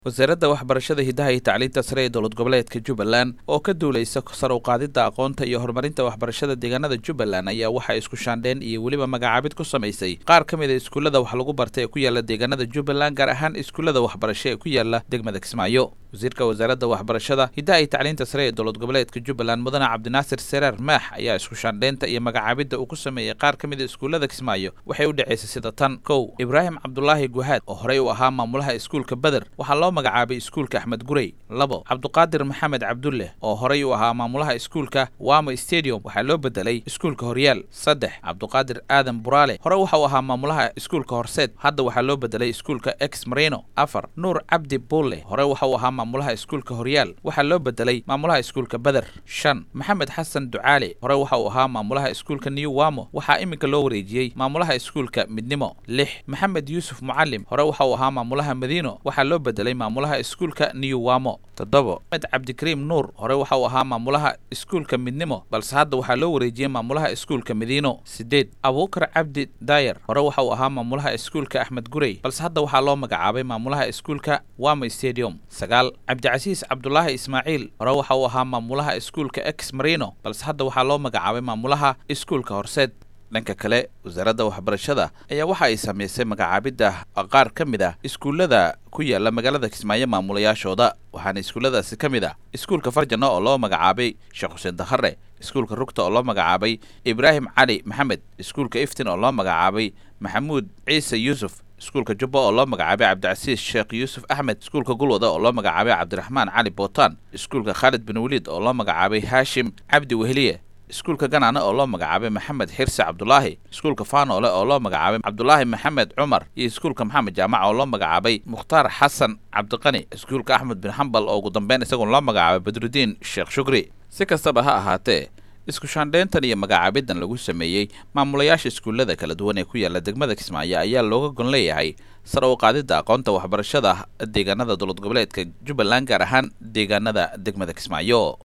wasaaradda waxbarashada hidaha iyo tacliinta sare ee dowlad goboleedka jubbaland oo ka duulaysa sar u qaadidda aqoonta iyo horumarinta waxbarashada deegaanada jubbaland ayaa waxaa isku shaandheen iyo weliba magacaabid ku samaysay qaar ka mid a iskuullada wax lagu barta ee ku yaala deegaanada jubbaland gaar ahaan iskuullada waxbarasho ee ku yaala degmada kismaayo wasiirka wasaaradda waxbarashada hidaha iyo tacliinta sare ee dowlad goboleedka jubbaland mudane cabdinaasir seraar maax ayaa isku shaandheynta iyo magacaabidda uu ku sameeyey qaar ka mid a iskuullada kismaayo waxay u dhexaysay sida tan kow ibraahim cabdulaahi guhaad oo horey u ahaa maamulaha iskuulka beder waxaa loo magacaabay iskuulka axmed gurey labo cabduqaadir maxamed cabdulleh oo horey u ahaa maamulaha iskuulka wamo stadium waxaa loo bedelay iskuulka horyaal saddex cabduqaadir aadan buraale hore waxa uu ahaa maamulaha iskuulka horseed hadda waxaa loo bedelay iskuulka ex marino afar nuur cabdi buulle hore waxa uu ahaa maamulaha iskuulka horyaal waxaa loo bedelay maamulaha iskuulka beder shan maxamed xasan ducaale hore waxa uu ahaa maamulaha iskuulka new wamo waxaa iminka loo wareejiyey maamulaha iskuulka midnimo lix maxamed yuusuf mucalim hore waxa uu ahaa maamulaha madiino waxaa loo bedelay maamulaha iskuulka new wamo toddobo maxmed cabdikariim nuur hore waxa uu ahaa maamulaha iskuulka midnimo balse hadda waxaa loo wareejiyey maamulaha iskuulka madiino sideed abuukar cabdi daayer hore waxa uu ahaa maamulaha iskuulka axmed gurey balse hadda waxaa loo magacaabay maamulaha iskuulka wamo stadium sagaal cabdicasiis cabdulaahi ismaaciil hore waxa uu ahaa maamulaha iskuulka ex marino balse hadda waxaa loo magacaabay maamulaha iskuulka horseed dhanka kale wasaaradda waxbarashada ayaa waxa ay samaysay magacaabidda qaar ka mid ah iskuullada ku yaala magaalada kismaayo maamulayaashooda waxaana iskuulladaasi ka mid ah iskuulka farjano oo loo magacaabay sheekh xuseen dakhare iskuulka rugta oo loo magacaabay ibraahim cali maxamed iskuulka iftin oo loo magacaabay maxamuud ciise yuusuf iskuulka jubba oo loo magacaabay cabdicasiis sheekh yuusuf axmed iskuulka gulwada oo loo magacaabay cabdiraxmaan cali bootaan iskuulka khaalid bin waliid oo loo magacaabay haashim cabdi weheliye iskuulka ganaane oo loo magacaabay maxamed xirse cabdulaahi iskuulka faanoole oo loo magacaabay cabdulaahi maxamed cumar iyo iskuulka maxamed jaamac oo loo magacaabay mukhtaar xasan cabdiqani iskuulka axmed bin xambal oo ugu dambeyn isagoon loo magacaabay badrudiin sheekh shukri si kastaba ha ahaatee isku shaandheyntan iyo magacaabiddan lagu sameeyey maamulayaasha iskuullada kala duwan ee ku yaala degmada kismaayo ayaa looga gon leeyahay sar u qaadidda aqoonta waxbarashada deegaanada dowlad goboleedka jubbaland gaar ahaan deegaanada degmada kismaayo